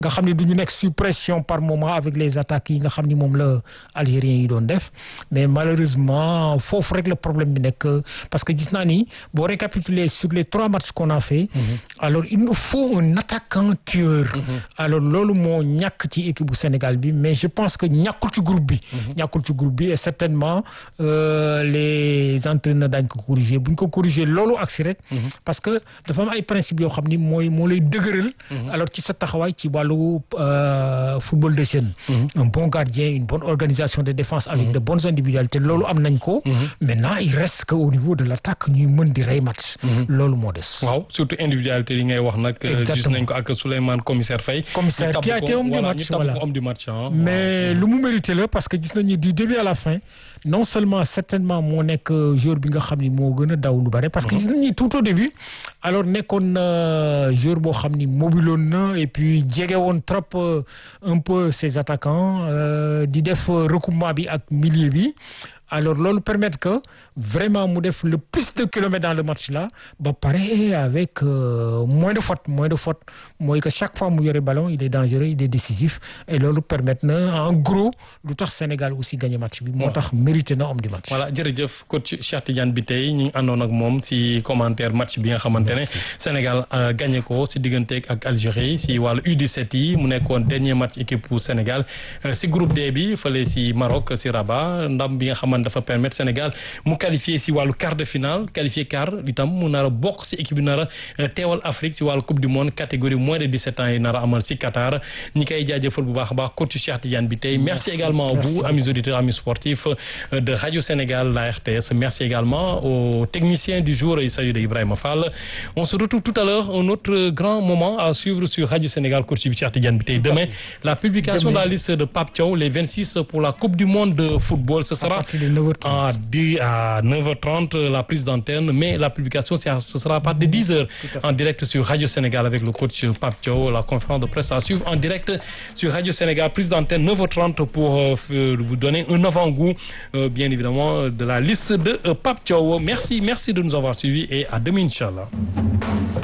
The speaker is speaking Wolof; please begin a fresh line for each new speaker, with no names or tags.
nga xam ne du ñu nekk sous pression par moment avec les attaques yi nga xam ni moom la algériens yi doon def mais malheureusement foofu rek le problème bi nekk parce que gis naa ni boo récapituler sur les trois matchs qu'on a fait alors il nous faut un attaquant tueur alors loolu moo ñàkk ci équipe bu Sénégal bi mais je pense que ñàkkul ci groupe bi ñàkkul ci groupe bi et certainement euh, les entraîneurs daañ ko corriger bu ñu ko corriger loolu agsi rek parce que dafa am ay principes yoo xam ni mooy moo lay dëgëral alors ci sa taxawaay ci wàllu football de jeunes un bon gardien une bonne organisation de défense avec de bonnes individualités loolu am nañ ko maintenant il reste que au niveau de l'attaque ñuy mën di rey match loolu moo des
waaw surtout individualité yi ngay wax nag gis nañ ko ak Souleymane commissaire Faye
commissaire qui a été homme du match voilà
homme du match
mais lu mu mérité la parce que gis nañu du début à la fin non seulement certainement moo nekk joueur bi nga xam ni moo gën a daw lu bare parce que gis nañu tout au début alors nekkoon na joueur boo xam ni mobiloon na et puis jege woon trop un peu ses attaquants di def recoupement bi ak milieu bi alors loolu permettre que vraiment mu def le plus de kilomètres dans le match là ba pare avec euh, moins de fautes moins de fautes mooy que chaque fois mu yore ballon il est dangereux il est décisif et loolu permettre na en gros lu tax Sénégal aussi gagné match bi moo tax mérité na homme du match
voilà jërëjëf coach Cheikh Tidiane bi tey ñu ngi àndoon ak moom si commentaire match bi nga xamante ne Sénégal gagné ko si diggante ak Algérie si wàllu U17 yi mu nekkoon dernier match équipe pour Sénégal si groupe D bi fële si Maroc si Rabat ndam bi nga xamante dafa permettre Sénégal mu qualifié si wàllu quart de finale qualifié quart itam mu nar a bokk si équipe bi nar a teewal Afrique si wàllu coupe du monde catégorie moins de 17 ans yi nar a amal si Qatar ñi koy jaajëfal bu baax a baax coach Cheikh Tidiane bi tey merci également à vous amis auditeurs amis sportifs de Radio Sénégal la RTS merci également aux techniciens du jour il s'agit de Ibrahima Fall on se retrouve tout à l'heure un autre grand moment à suivre sur Radio Sénégal coach bi Cheikh Tidiane bi tey demain la publication de la liste de Pape Thiaw les 26 pour la coupe du monde de football ce sera à 10 à 9h30 la prise d'antenne mais la publication ce sera à partir de 10h en direct sur Radio Sénégal avec le coach Pape Thiaw la conférence de presse à suivre en direct sur Radio Sénégal prise d'antenne 9h30 pour euh, vous donner un avant-goût euh, bien évidemment de la liste de euh, Pape Thiaw merci merci de nous avoir suivis et à demain inchallah